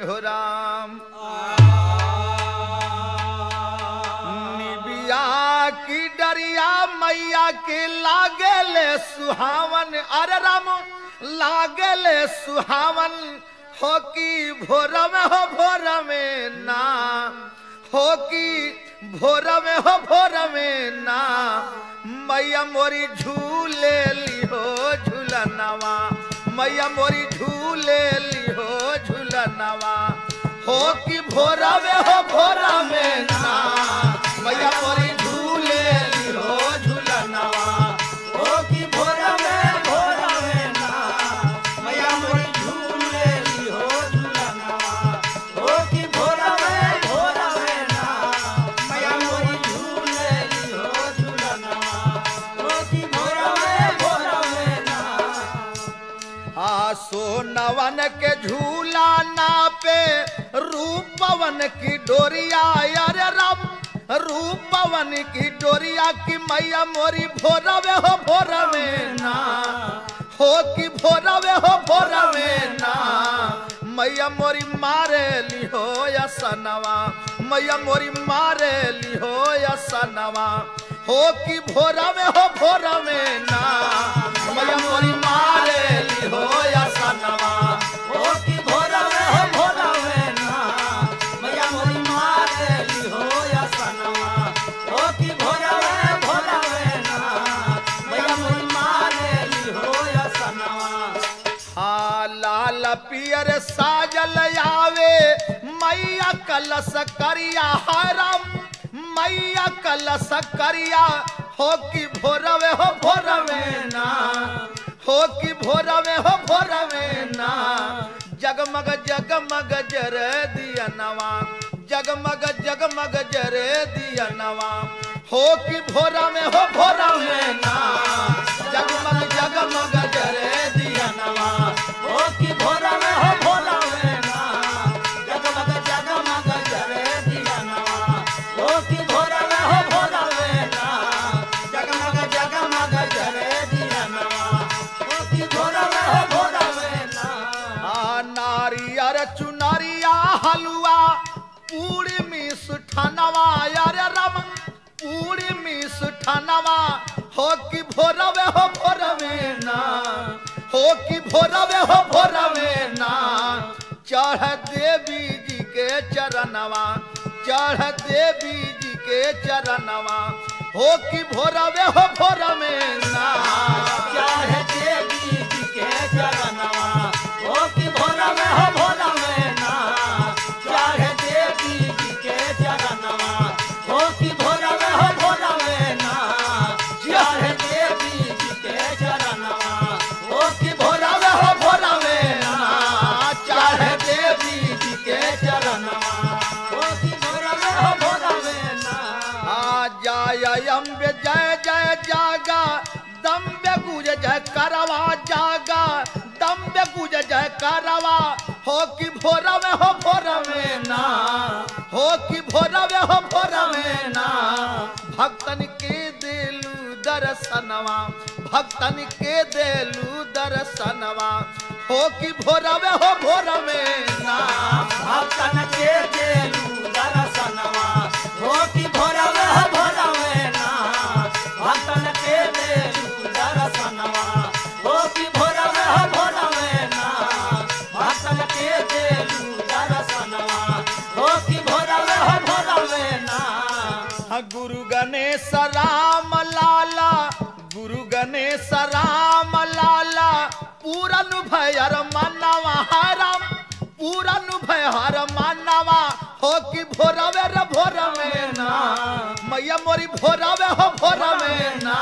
हो राम निबिया की डरिया मैया के लागले सुहावन अरे राम लागले सुहावन हो की भोर में हो भोर में ना हो की भोर में हो भोर में ना मैया मोरी झूले लिहो झूलनवा मैया मोरी झूले लिहो झूलनवा हो कि भोरा में हो भोरा में ना मैया मोरी झूले लिहो झूलनवा हो कि भोरा में भोरा में ना मैया मोरी झूले लिहो झूलनवा हो कि भोरा में भोरा में ना मैया मोरी झूले लिहो झूलनवा हो कि भोरा में भोरा में ना आ सोनवन के झूला नापे रूपवन की डोरिया यार राम रूपवन की डोरिया की मैया मोरी भोरवे हो भोरवे ना हो कि भोरवे हो भोरवे ना मैया मोरी मारे लिहो या सनवा मैया मोरी मारे लिहो या सनवा हो कि भोरवे हो भोरवे ना मैया मोरी मारे लिहो या सनवा हो कि भोरवे हो भोरवे ना मैया मोरी मारे लिहो या सनवा हो कि भोरवे भोरवे ना मैया मोरी मारे लिहो या सनवा आ लाल पियर साजल आवे मैया कलश करिया हरम मैया कलश करिया हो कि भोरवे हो भोरवे ना हो कि भोरवे हो भोरवे ना जगमग जगमग जर दिया नवा जगमग जगमग जर दिया नवा हो कि भोरा में हो भोरा में ना जगमग जगमग जर दिया नवा हो कि भोरा में हो भोरा में ना जगमग जगमग जर दिया नवा हो कि भोरा में हो भोरा में ना जगमग जगमग जर दिया नवा हो कि भोरा में हो भोरा में ना आ नारियर चुनरिया हलवा पूरी मिस ठनवा यार रम पूरी मिस ठनवा हो कि भोरवे हो भोरवे ना हो कि भोरवे हो भोरवे ना चढ़ देवी जी के चरणवा चढ़ देवी जी के चरणवा हो कि भोरवे हो भोरवे ना चढ़ देवी जी के चरणवा हो कि भोरवे हो भोरवे ना चढ़ देवी जी के चरणवा हो कि भोरवे हो भोरवे ना चढ़ देवी जी के चरणवा हो कि भोरवे हो भोरवे ना चढ़ देवी जी के चरणवा हो कि भोरवे हो भोरवे ना आ जय अम्बे जय जय जागा दम्बे गुज जय करवा जागा दम्बे गुज जय करवा हो कि भोरवे हो भोरवे ना हो कि भोरवे हो भोरवे ना भक्तन के दिलू दर्शनवा भक्तन के दिलू दर्शनवा हो कि भोरवे हो भोरवे ना भक्तन के दिलू दर्शनवा हो कि भोरवे हो भोरवे ना भक्तन के दिलू दर्शनवा हो कि भोरवे हो भोरवे ना भक्तन के दिलू दर्शनवा हो कि भोरवे हो भोरवे ना गुरु गणेश राम लाला गुरु गणेश राम लाला पूरन भयर मनवा हरम पूरन भयर मनवा हो कि भोरवे रे भोरवे ना मैया मोरी भोरवे हो भोरवे ना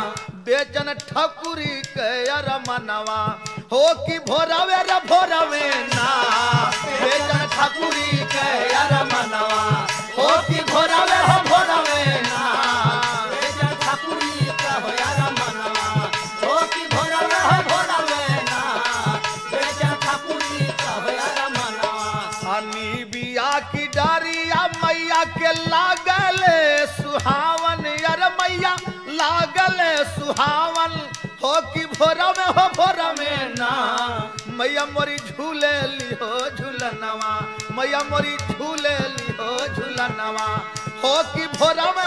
बेचन ठकुरी के अर मनवा हो कि भोरवे रे भोरवे ना बेचन ठकुरी के अर मनवा हो कि भोरवे हो भोरवे ना बेचन ठकुरी के हो अर मनवा हो कि भोरवे हो भोरवे ना बेचन ठकुरी के हो अर मनवा हनी बिया की डारिया मैया के लागले सुहावन यार मैया लागले सुहावन हो कि भोर में हो भोर में ना मैया मोरी झूले लिहो झूलनवा मैया मोरी झूले लिहो झूलनवा हो कि भोरम